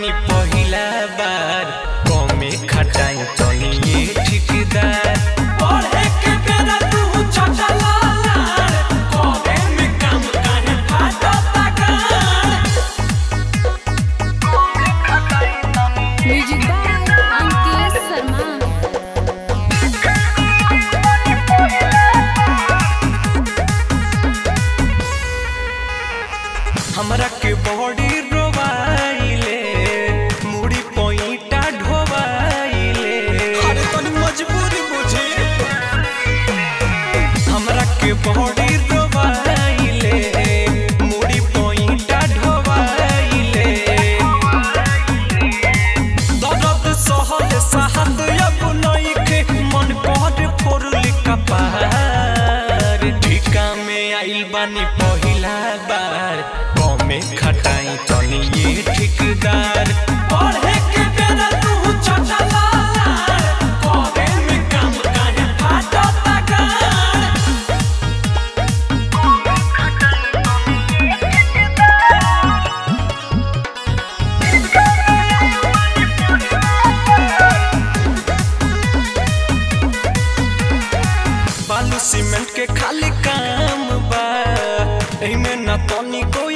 बानी पहिला बार कमे खटाई तनी ये ठिकदार पढ़े के बेरा तू चचला लाड़ करे में काम काहे फाटता गाड़ म्यूजिक बाय अंकित शर्मा हमरा के बॉडी रोवाइले मुड़ी पोईटा ढोवाइले अरे तनी मजबूरी बुझी हमरा के बॉडी रोवाइले मुड़ी पोईटा ढोवाइले दर्द सहल साहत अब नइखे मन कर फोरली कपार ठिका में आइल बानी पहिला बार कमे खटाई तनी ये ठिकदार पढ़े के बेरा तू चचला लाड़ करे में काम काहे फाटता गाड़ बालू सीमेंट के खाली काम बा एमे न तनी कोई